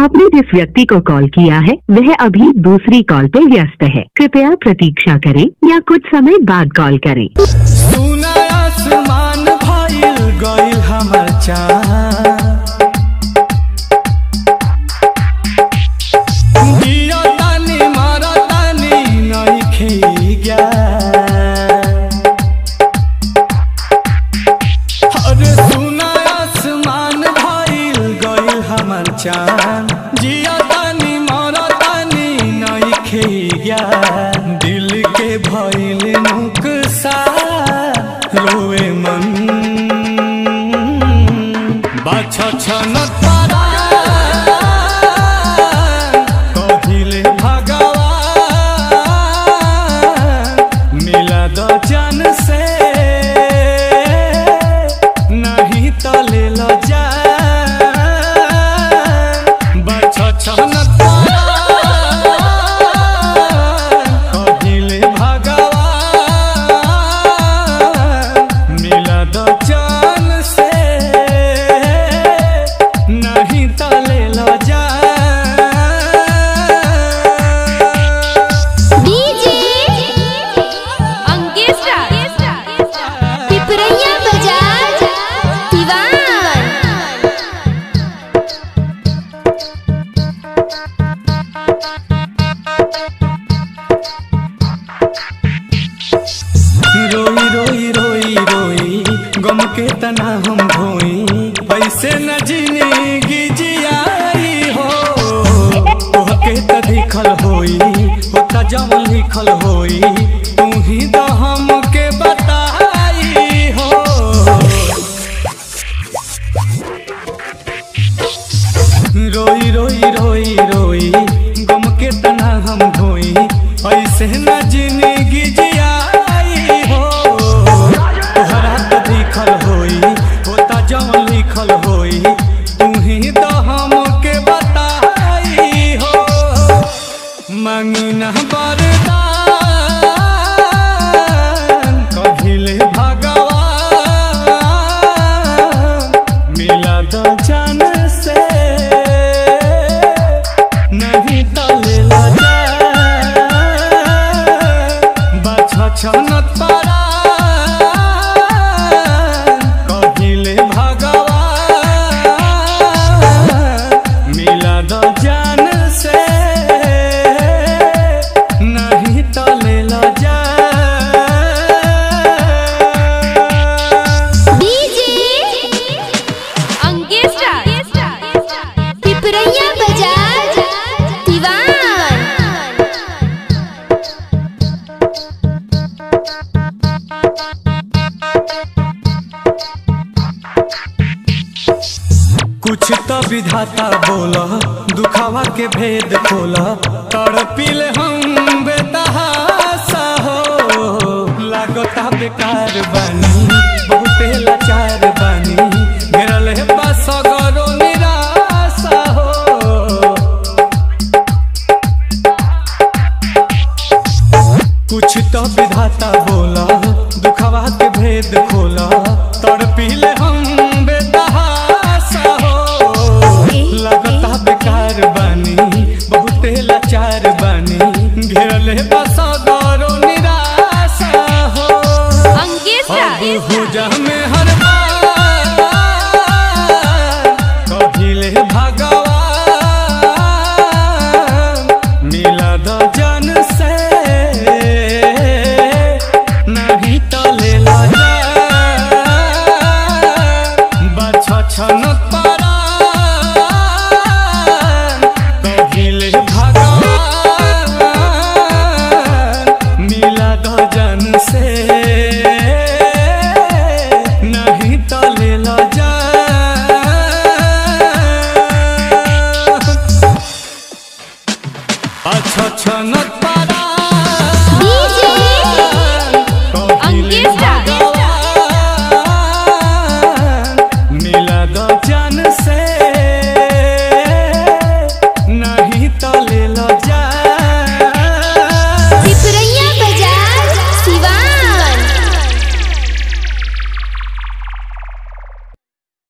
आपने जिस व्यक्ति को कॉल किया है वह अभी दूसरी कॉल पे व्यस्त है कृपया प्रतीक्षा करें या कुछ समय बाद कॉल करें सुना आसमान भइल गइल हमर चाँद दिया तानी मारा तानी नइखे ज्ञान। अरे सुना आसमान भइल गइल हमर चाँद जिया तानी मारा तानी नइखे ज्ञान। दिल के भइल नुकसान रोए मन बाछा छन तारा कहिले भगवान मिला दो जन से नहीं तो ले लो जान बाछा छन तारा कहिले भगवान मिला दो जान से नहीं तो ले लो जान डीजे अंकेस्ट्रा पिपरैया बाजार दीवान रोई रोई रोई रोई गम के तना हम धोई ऐसे न जिंदगी जियाई हो तोहके त लिखल होई होता जवन लिखल होई तू ही तो हमके बताई हो रोई रोई रोई रोई गम के तना हम धोई ऐसे न जिंदगी जियाई हो तोहरा तो लिखल होई होता जवन लिखल होई तू ही तो हमके बताई हो मंगना बरदान कहिले भगवान मिला दो जान से नहीं तो ले ला जान बाछा छनत पारा कहिले भगवान मिला दो जान से नहीं तो ले लो जान डीजे अंकेस्ट्रा पिपरैया बाजार दीवान कुछ तो विधाता बोला दुखावा के भेद खोला तड़पिल हम बेतहासा हो लागता बेकार बानी बहुते लाचार बानी घेरल है बस गरो निराशा हो कुछ तो विधाता बोला दुखवा के भेद खोला तड़पिल हम बेतहासा हो लगता बेकार बानी बहुते लाचार बानी घेरल है बस गौरो निराशा हो अंकेस्ट्रा अब हो जा में हर बार